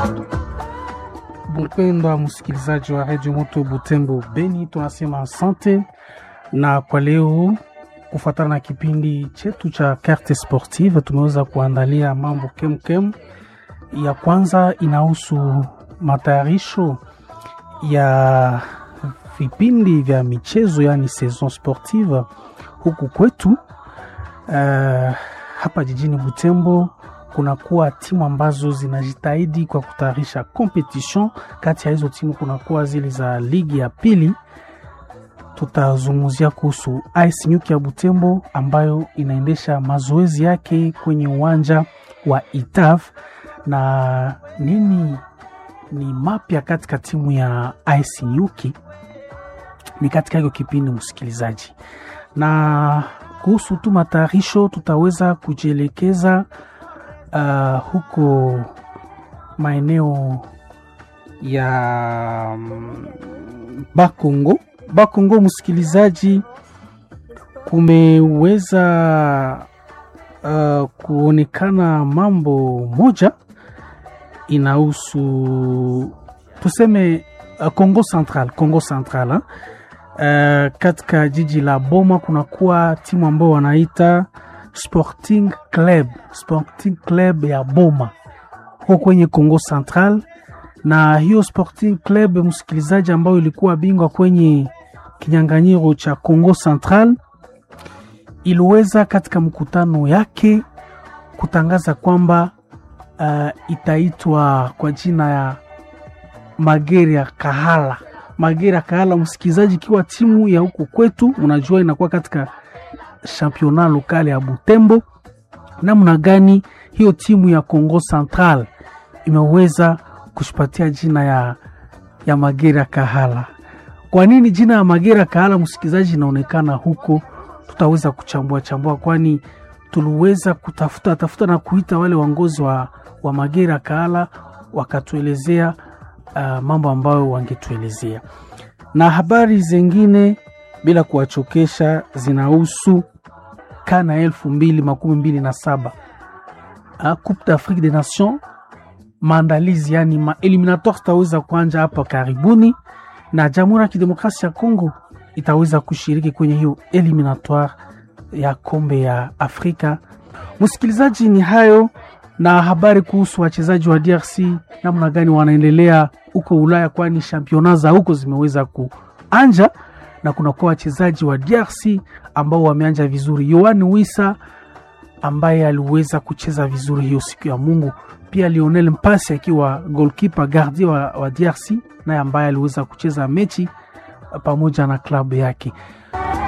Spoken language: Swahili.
Mpendwa msikilizaji wa redio Moto Butembo Beni, tunasema asante, na kwa leo kufuatana na kipindi chetu cha carte sportive tumeweza kuandalia mambo kemkem. Ya kwanza inahusu matayarisho ya vipindi vya michezo, yani saison sportive huku kwetu. Uh, hapa jijini Butembo kunakuwa timu ambazo zinajitahidi kwa kutayarisha competition. Kati ya hizo timu kunakuwa zile za ligi ya pili. Tutazungumzia kuhusu AS Nyuki ya Butembo ambayo inaendesha mazoezi yake kwenye uwanja wa Itav, na nini ni mapya katika timu ya AS Nyuki ni katika hiyo kipindi, msikilizaji, na kuhusu tu matayarisho tutaweza kujielekeza Uh, huko maeneo ya um, Bakongo Bakongo, msikilizaji, kumeweza uh, kuonekana mambo moja inahusu tuseme uh, Congo Central Congo Central uh, katika jiji la Boma kunakuwa timu ambao wanaita Sporting Club Sporting Club ya Boma huko kwenye Congo Central, na hiyo Sporting Club msikilizaji, ambayo ilikuwa bingwa kwenye kinyang'anyiro cha Congo Central, iliweza katika mkutano yake kutangaza kwamba uh, itaitwa kwa jina ya Magera Kahala. Magera Kahala, msikilizaji, ikiwa timu ya huko kwetu, unajua inakuwa katika championnat lokal ya Butembo. Namna gani hiyo timu ya Congo Central imeweza kushipatia jina ya, ya Magera Kahala? Kwa nini jina ya Magera Kahala msikilizaji inaonekana huko? Tutaweza kuchambua chambua, kwani tuliweza kutafuta tafuta na kuita wale waongozi wa, wa Magera Kahala wakatuelezea uh, mambo ambayo wangetuelezea na habari zingine bila kuwachokesha zinahusu kana elfu mbili makumi mbili na saba Coupe d'Afrique des Nations, maandalizi yani ma eliminatoire itaweza kuanja hapa karibuni, na Jamhuri ya Kidemokrasia ya Kongo itaweza kushiriki kwenye hiyo eliminatoire ya kombe ya Afrika. Msikilizaji, ni hayo na habari kuhusu wachezaji wa DRC namna gani wanaendelea huko Ulaya, kwani championnat za huko zimeweza kuanja na kunakuwa wachezaji wa DRC ambao wameanja vizuri. Yoani Wisa ambaye aliweza kucheza vizuri hiyo siku ya Mungu, pia Lionel Mpasi akiwa goalkeeper gardien wa, wa DRC naye ambaye aliweza kucheza mechi pamoja na klabu yake.